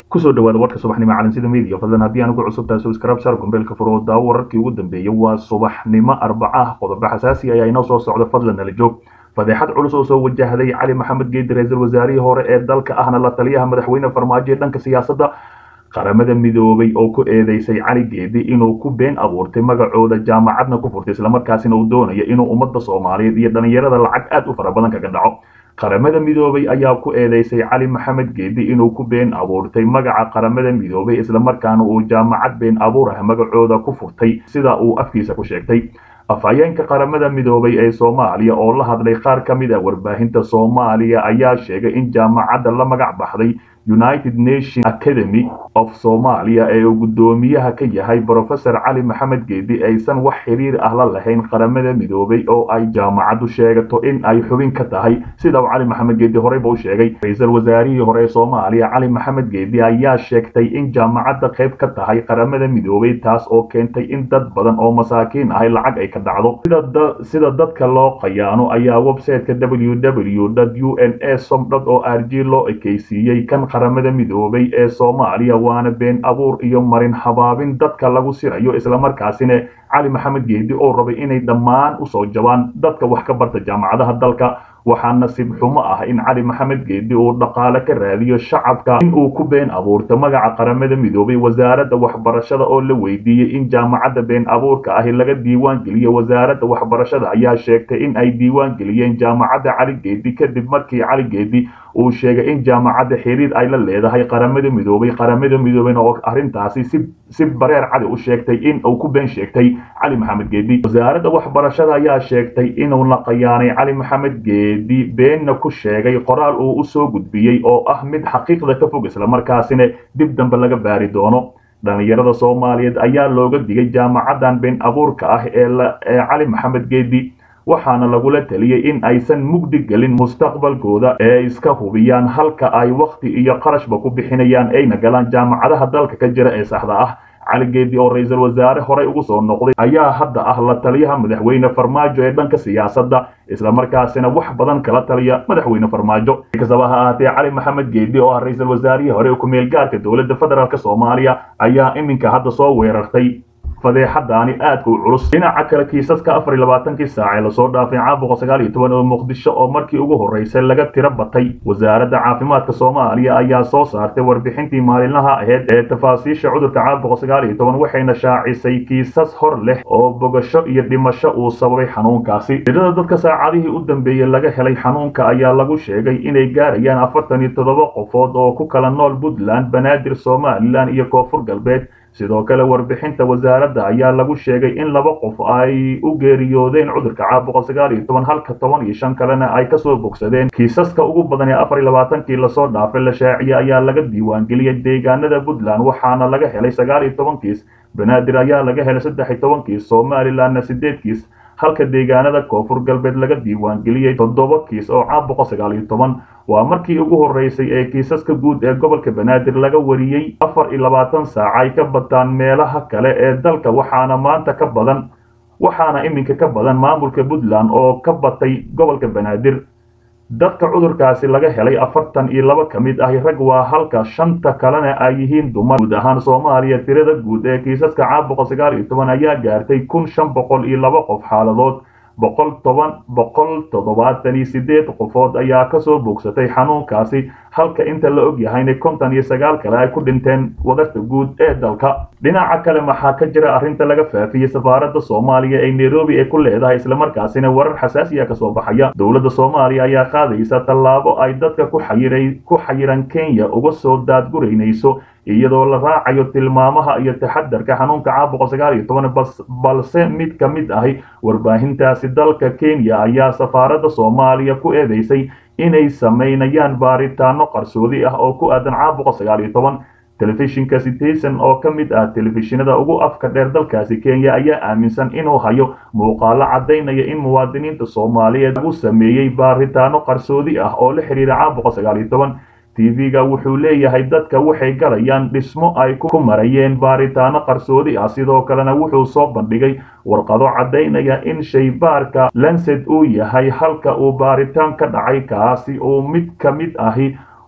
kusoo dhawaada warka subaxnimo calansida media fadlan haddii aan ugu cusub tahay subscribe share gombeelka furo daawo wararkii ugu dambeeyay waa subaxnimo arbaca ah qodobo xasaasi ayaa inoo soo socda fadlan nala joog fadeexad culus oo soo wajahday cali maxamed geedi ra-iisul wasaarihii hore ee dalka ahna la taliyaha madaxweyne farmaajo ee dhanka siyaasadda qaramada midoobay oo ku eedeysay cali geedi inuu ku been abuurtay magacooda jaamacadna ku furtay islamarkaasina uu doonayo inuu ummadda soomaaliyeed iyo dhallinyarada lacag aad u fara badan kaga dhaco qaramada midoobay ayaa ku eedeysay cali maxamed geedi inuu ku been abuurtay magaca qaramada midoobay islamarkaana uu jaamacad been abuur ah magacooda ku furtay sida uu afkiisa ku sheegtay afhayeenka qaramada midoobay ee soomaaliya oo la hadlay qaar ka mid a warbaahinta soomaaliya ayaa sheegay in jaamacadda la magac baxday united nation academy of somalia ee uu guddoomiyaha ka yahay brofesor cali maxamed geedi aysan wax xiriir ah la lahayn qaramada midoobay oo ay jaamacaddu sheegato in ay xubin ka tahay sida uu cali maxamed geedi horeyba u sheegay ra-iisul wasaarihii hore ee soomaaliya cali maxamed geedi ayaa sheegtay in jaamacadda qayb ka tahay qaramada midoobay taas oo keentay in dad badan oo masaakiin ahay lacag ay ka dhacdo sida dadka loo qayaano ayaa websiteka ww u n a som o r g loo ekeysiiyey kan qaramada midoobay ee soomaaliya waana been abuur iyo marin habaabin dadka lagu sirayo islamarkaasina cali maxamed geedi oo rabay inay dhammaan usoo jabaan dadka wax ka barta jaamacadaha dalka waxaa nasiib xumo ah in cali maxamed geedi uu dhaqaale ka raadiyo shacabka in uu ku been abuurto magaca qaramada midoobay wasaaradda waxbarashada oo la weydiiyey in jaamacadda been abuurka ahi laga diiwaan geliyo wasaaradda waxbarashada ayaa sheegtay in ay diiwaan geliyeen jaamacadda cali geedi kadib markii cali geedi uu sheegay in jaamacadda xiriir ay la leedahay qaramada midoobay qaramada midoobeyna oo arrintaasi si si bareer cali u sheegtay in uu ku been sheegtay cali maxamed geedi wasaaradda waxbarashada ayaa sheegtay inuu la qayaanay cali maxamed geedi beenna ku sheegay qoraal uu u soo gudbiyey oo ah mid xaqiiqda ka fog islamarkaasina dib dambe laga baari doono dhallinyarada soomaaliyeed ayaa looga digay jaamacaddan been abuurka ah ee cali maxamed geedi waxaana lagula taliyey in aysan mugdi gelin mustaqbalkooda ee iska hubiyaan halka ay wakhti iyo qarashba ku bixinayaan ayna galaan jaamacadaha dalka ka jira ee saxda ah cali geedi oo ra-iisul wasaare horey ugu soo noqday ayaa hadda ah la taliyaha madaxweyne farmaajo ee dhanka siyaasadda islamarkaasina wax badan kala taliya madaxweyne farmaajo kastaba ha ahaatee cali maxamed geedi oo ah ra-iisul wasaarihii hore ku-meel gaarka dowladda federaalk soomaaliya ayaa iminka hadda soo weerartay fadeexadaani aadka u culus dhinaca kale kiisaska afar iyo labaatankii saac ee lasoo dhaafay caabuqa sagaal iyo toban oo muqdisho oo markii ugu horreysay laga tiro batay wasaaradda caafimaadka soomaaliya ayaa soo saartay warbixintii maalinlaha aheyd ee tafaasiisha cudurka caabuqa sagaal iyo toban waxayna shaacisay kiisas hor leh oo bogasho iyo dhimasho uu sababay xanuunkaasi tirada dadka saacadihii u dambeeyey laga helay xanuunka ayaa lagu sheegay inay gaarayaan afartan iyo toddoba qofood oo ku kala nool puntland banaadir somalilan iyo koonfur galbeed sidoo kale warbixinta wasaaradda ayaa lagu sheegay in laba qof ay u geeriyoodeen cudurka caabuqa sagaal iyo toban halka toban iyo shan kalena ay kasoo bogsadeen kiisaska ugu badan ee afar iyo labaatankii lasoo dhaafay la shaaciyey ayaa laga diiwaangeliyey deegaanada puntland waxaana laga helay sagaal iyo toban kiis banaadir ayaa laga helay saddex iyo toban kiis somalilanna sideed kiis halka deegaanada koonfur galbeed laga diiwaangeliyey toddoba kiis oo caabuqa sagaal iyo toban waa markii ugu horreysay ee kiisaska guud ee gobolka banaadir laga wariyey afar iyo labaatan saac ay ka bataan meelaha kale ee dalka waxaana maanta ka badan waxaana iminka ka badan maamulka puntland oo ka batay gobolka banaadir dadka cudurkaasi laga helay afartan iyo laba ka mid ahi rag waa halka shanta kalena ay yihiin dumar guud ahaan soomaaliya tirada guud ee kiisaska caabuqa sagaal iyo toban ayaa gaartay kun shan boqol iyo laba qof xaaladood boqol toban boqol toddobaatan iyo sideed qofood ayaa kasoo bogsatay xanuunkaasi halka inta la og yahayna konton iyo sagaal kale ay ku dhinteen wadarta guud ee dalka dhinaca kale maxaa ka jira arrinta laga faafiyey safaaradda soomaaliya ee nairobi ee ku leedahay islamarkaasina warar xasaasiya kasoo baxaya dowladda soomaaliya ayaa qaadaysa tallaabo ay dadka ku xayiray ku xayiran kenya uga soo daadguraynayso iyadoo la raacayo tilmaamaha iyo taxadarka xanuunka caabuqa sagaal iyo toban balse mid ka mid ahi warbaahintaasi dalka kenya ayaa safaaradda soomaaliya ku eedeysay inay samaynayaan baaritaano qarsoodi ah oo ku aadan caabuqa sagaal iyo toban telefishinka citizen oo ka mid ah telefishinada ugu afka dheer dalkaasi kenya ayaa aaminsan inuu hayo muuqaalo caddaynaya in muwaadiniinta soomaaliyeed lagu sameeyey baaritaano qarsoodi ah oo la xidhiira caabuqa sagaal iyo toban tv-ga wuxuu leeyahay dadka waxay galayaan dhismo ay ku marayeen baaritaano qarsoodi ah sidoo kalena wuxuu soo bandhigay warqado caddaynaya in shaybaarka lanced uu yahay halka uu baaritaan ka dhacay kaasi uu mid ka mid ahi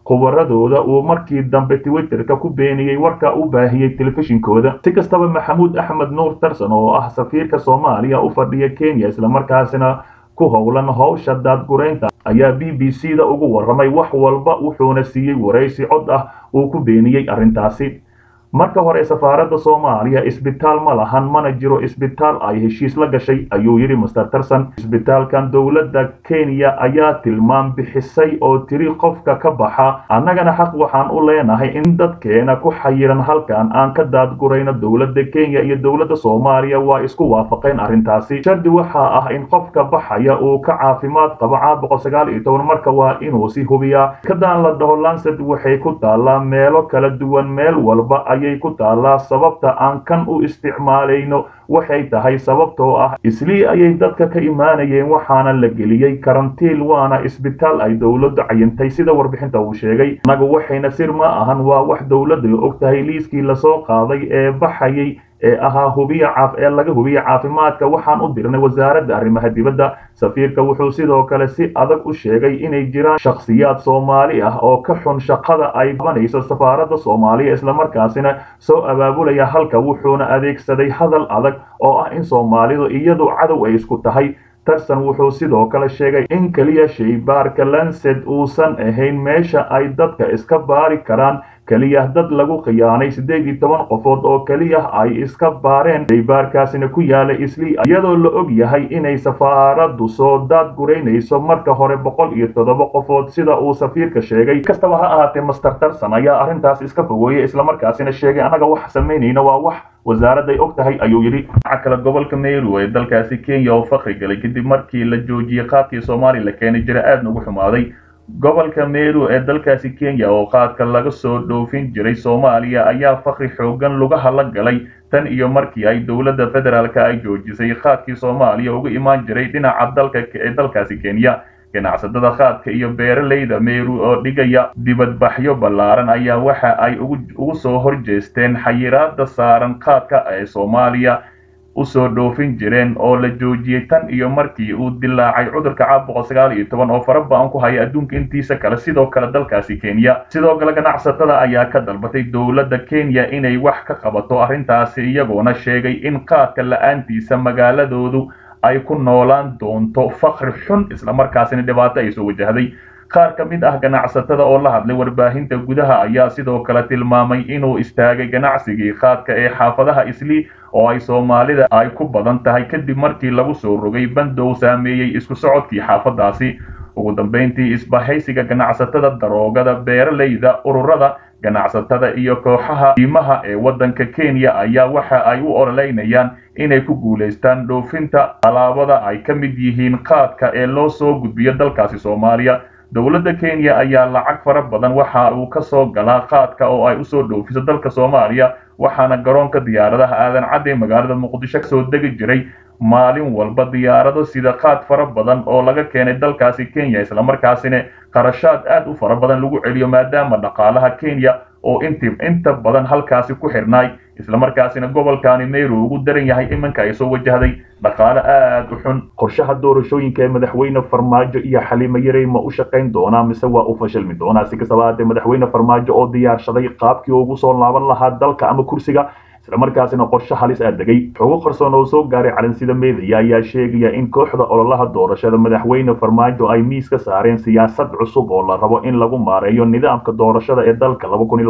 khubaradooda uu markii dambe twitterka ku beeniyey warka u baahiyey telefishinkooda si kastaba maxamuud axmed nuur tarson oo ah safiirka soomaaliya u fadhiya kenya islamarkaasina ku howlan howsha daadgureynta ayaa b b c da ugu warramay wax walba wuxuuna siiyey waraysi cod ah uu ku beeniyey arrintaasi marka hore safaaradda soomaaliya isbitaal ma lahan mana jiro isbitaal ay heshiis la gashay ayuu yidhi master tarson isbitaalkan dowladda kenya ayaa tilmaam bixisay oo tiri qofka ka baxa annagana xaq waxaan u leenahay in dadkeena ku xayiran halkan aan ka daadgurayno dowladda kenya iyo dowladda soomaaliya waa isku waafaqeen arrintaasi shardi waxaa ah in qofka baxaya uu ka caafimaad qabo caabuqa sagaal iyo toban marka waa inuu si hubiyaa kadaan la dhaho lancet waxay ku taallaa meelo kala duwan meel walba ayay ku taallaa sababta aan kan u isticmaalayno waxay tahay sababtoo ah islii ayay dadka ka imaanayeen waxaana la geliyey karantiil waana isbitaal ay dowladdu cayintay sida warbixinta uu sheegay annagu waxayna sir ma ahan waa wax dowladdu og tahay liiskii lasoo qaaday ee baxayay ee ahaa hubiya caaf ee laga hubiya caafimaadka waxaan u dirnay wasaaradda arrimaha dibadda safiirka wuxuu sidoo kale si adag u sheegay inay jiraan shakhsiyaad soomaali ah oo ka xun shaqada ay qabanayso safaaradda soomaaliya islamarkaasina soo abaabulaya halka wuxuuna adeegsaday hadal adag oo ah in soomaalidu iyadu cadow ay isku tahay tarson wuxuu sidoo kale sheegay in keliya shaybaarka lancet uusan ahayn meesha ay dadka iska baari karaan keliya dad lagu khiyaanay siddeed iyo toban qofood oo keliya ay iska baareen shaybaarkaasina ku yaala islii iyadoo la og yahay inay safaaraddu soo daadguraynayso marka hore boqol iyo toddoba qofood sida uu safiirka sheegay kastaba ha ahaatee master tarson ayaa arrintaas iska fogeeyey islamarkaasina sheegay annaga wax samaynayna waa wax wasaaradday og tahay ayuu yidhi dhinaca kale gobolka meru ee dalkaasi kenya oo fakri galay kadib markii la joojiyey qaadkii soomaaliya la keenay jira aadna ugu xumaaday gobolka meru ee dalkaasi kenya oo qaadka laga soo dhoofin jiray soomaaliya ayaa fakri xoogan lugaha la galay tan iyo markii ay dowladda federaalka ay joojisay qaadkii soomaaliya uga imaan jiray dhinaca dalka ee dalkaasi kenya ganacsatada qaadka iyo beeralayda meru oo dhigaya dibadbaxyo ballaaran ayaa waxa ay ugu soo horjeesteen xayiraada saaran qaadka ee soomaaliya usoo dhoofin jireen oo la joojiyey tan iyo markii uu dilaacay cudurka caabuqa sagaal iyo toban oo faraba-an ku haya adduunka intiisa kale sidoo kale dalkaasi kenya sidoo kale ganacsatada ayaa ka dalbatay dowladda kenya inay wax ka qabato arrintaasi iyagoona sheegay in qaadka la-aantiisa magaaladoodu ay ku noolaan doonto fakri xun islamarkaasina dhibaato ay soo wajahday qaar ka mid ah ganacsatada oo la hadlay warbaahinta gudaha ayaa sidoo kale tilmaamay inuu istaagay ganacsigii qaadka ee xaafadaha islii oo ay soomaalida ay ku badan tahay kadib markii lagu soo rogay bandow saameeyey isku socodkii xaafadaasi ugu dambayntii isbahaysiga ganacsatada daroogada beeralayda ururada ganacsatada iyo kooxaha diimaha ee waddanka kenya ayaa waxa ay u ololeynayaan inay ku guulaystaan dhoofinta alaabada ay ka mid yihiin qaadka ee loo soo gudbiyo dalkaasi soomaaliya dowladda kenya ayaa lacag fara badan waxa uu ka soo galaa qaadka oo ay usoo dhoofiso dalka soomaaliya waxaana garoonka diyaaradaha aadan cadde magaalada muqdisho kasoo degi jiray maalin walba diyaarado sida qaad fara badan oo laga keenay dalkaasi kenya islamarkaasina qarashaad aad u fara badan lagu celiyo maadaama dhaqaalaha kenya oo int inta badan halkaasi ku xirnaay islamarkaasina gobolkaani meru ugu daran yahay iminka ay soo wajahday dhaqaale aad u xun qorshaha doorashooyinka ee madaxweyne farmaajo iyo xaliimo yarey ma u shaqayn doonaa mise waa u fashilmi doonaa si kastaba haatee madaxweyne farmaajo oo diyaarshaday qaabkii ugu soo laaban lahaa dalka ama kursiga islamarkaasina qorshe halis aa degay xogo qarsoon oo soo gaaray calansida meediya ayaa sheegaya in kooxda ololaha doorashada madaxweyne farmaajo ay miis ka saareen siyaasad cusub oo la rabo in lagu maareeyo nidaamka doorashada ee dalka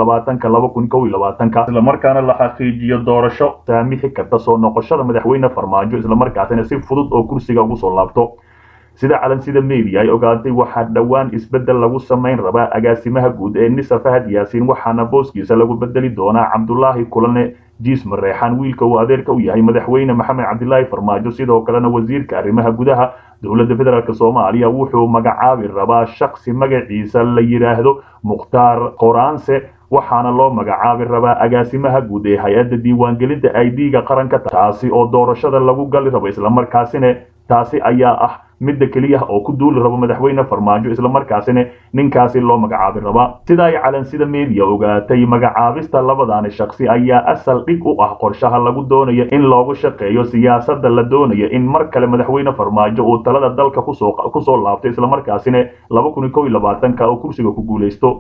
islamarkaana la xaqiijiyo doorasho saamixi karta soo noqoshada madaxweyne farmaajo islamarkaasina si fudud oo kursiga ugu soo laabto sida calansida media ay ogaatay waxaa dhowaan isbeddel lagu samayn rabaa agaasimaha guud ee nisa fahad yaasiin waxaana booskiisa lagu bedeli doonaa cabdulaahi kulane jiis mareexaan wiilka uu adeerka u yahay madaxweyne maxamed cabdilaahi farmaajo sidoo kalena wasiirka arrimaha gudaha dowladda federaalk soomaaliya wuxuu magacaabi rabaa shaksi magaciisa la yidhaahdo mukhtaar qoraanse waxaana loo magacaabi rabaa agaasimaha guud ee hay-adda diiwaangelinta idga qaranka taasi oo doorashada lagu gali rabo islamarkaasina taasi ayaa ah midda keliya oo ku duuli rabo madaxweyne farmaajo islamarkaasina ninkaasi loo magacaabi rabaa sida ay calansida media ogaatay magacaabista labadaani shaksi ayaa asal dhig u ah qorshaha lagu doonayo in loogu shaqeeyo siyaasadda la doonayo in mar kale madaxweyne farmaajo uu talada dalka kusoo laabto islamarkaasina oo kursiga ku guulaysto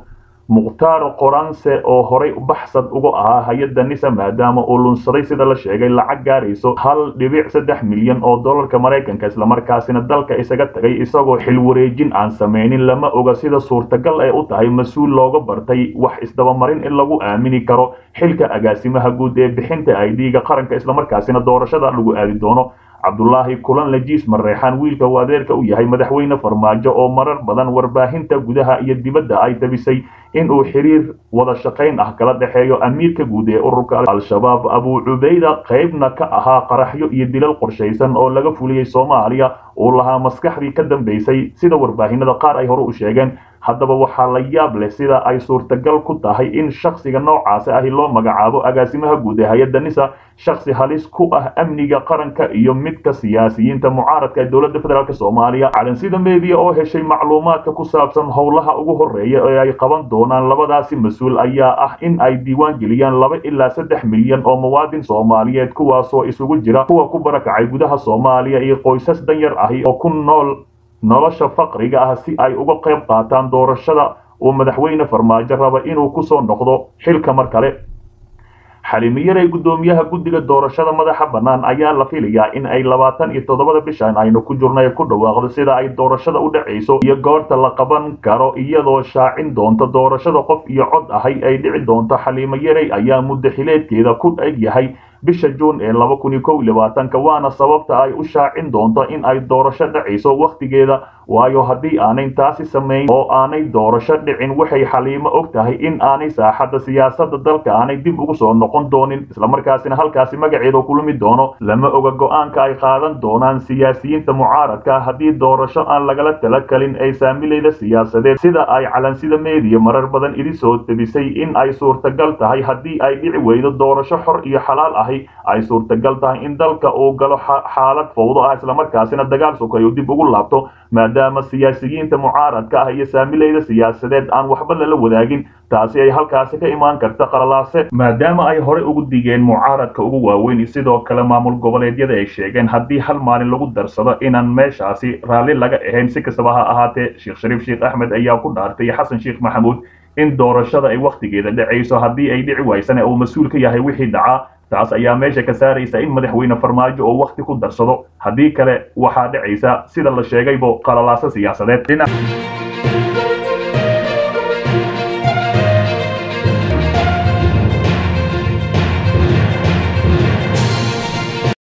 mukhtaar qoranse oo horay baxsad uga ahaa hay-adda nisa maadaama uu lunsaday sida la sheegay lacag gaarayso hal dhibic saddex milyan oo dollarka maraykanka islamarkaasina dalka isaga tagay isagoo xil wareejin aan sameynin lama oga sida suurtagal ay u tahay mas-uul looga bartay wax isdabamarin in lagu aamini karo xilka agaasimaha guud ee bixinta aidiga qaranka islamarkaasina doorashada lagu aadi doono cabdulaahi kulan lajiis mareexaan wiilka uu adeerka u yahay madaxweyne farmaajo oo marar badan warbaahinta gudaha iyo dibadda ay tabisay in uu xiriir wada shaqayn ah kala dhexeeyo amiirka guud ee ururka al-shabaab abuu cubayda qaybna ka ahaa qaraxyo iyo dilal qorshaysan oo laga fuliyey soomaaliya uu lahaa maskaxdii ka dambaysay sida warbaahinada qaar ay hore u sheegeen haddaba waxaa la yaab leh sida ay suurtagal ku tahay in shakhsiga noocaasi ahi loo magacaabo agaasimaha guud ee hay-adda nisa shakhsi halis ku ah amniga qaranka iyo midka siyaasiyiinta mucaaradka ee dowladda federaalk soomaaliya calansida media oo heshay macluumaadka ku saabsan howlaha ugu horeeya ee ay qaban doonaan labadaasi mas-uul ayaa ah in ay diiwaan geliyaan laba ilaa saddex milyan oo muwaadin soomaaliyeed kuwaasoo isugu jira kuwa ku barakacay gudaha soomaaliya iyo qoysas danyar ahi oo ku nool nolosha faqriga ah si ay uga qayb qaataan doorashada uu madaxweyne farmaajo raba inuu kusoo noqdo xilka mar kale xalimiyaray guddoomiyaha guddiga doorashada madaxa bannaan ayaa la filayaa in ay labaatan iyo toddobada bishan aynu ku jirno ay ku dhawaaqdo sida ay doorashada u dhacayso iyo goorta la qaban karo iyadoo shaacin doonta doorashada qof iyo cod ahay ay dhici doonto xaliimo yaray ayaa muddo xileedkeeda ku eg yahay bisha juun ee laba kun iyo kow iyo labaatanka waana sababta ay u shaacin doonto in ay doorasho dhacayso wakhtigeeda waayo haddii aanay taasi samayn oo aanay doorasho dhicin waxay xaliimo og tahay in aanay saaxadda siyaasadda dalka aanay dib ugu soo noqon doonin islamarkaasina halkaasi magaceeda kulumi doono lama oga go-aanka ay qaadan doonaan siyaasiyiinta mucaaradka haddii doorasho aan lagala talakalin ay saamilayda siyaasadeed sida ay calansida meediya marar badan idi soo tebisay in ay suurtagal tahay haddii ay dhici weydo doorasho xor iyo xalaal ahi ay suurtagal tahay in dalka uu galo xaalad fowdo ah islamarkaasina dagaal sokayo dib ugu laabto maadaama siyaasiyiinta mucaaradka ah iyo saamilayda siyaasadeed aan waxba lala wadaagin taasi ay halkaasi ka imaan karta qaralaase maadaama ay horey ugu digeen mucaaradka ugu waaweyn sidoo kale maamul goboleedyada ay sheegeen haddii hal maalin lagu darsado inaan meeshaasi raalli laga ahayn si kastaba ha ahaatee sheekh shariif sheekh axmed ayaa ku dhaartay xasan sheekh maxamuud in doorashada ay wakhtigeeda dhacayso haddii ay dhici waysana uu mas-uul ka yahay wixii dhacaa taas ayaa meesha ka saaraysa in madaxweyne farmaajo oo wakhti ku darsado haddii kale waxaa dhacaysa sida la sheegaybo qalalaaso siyaasadeed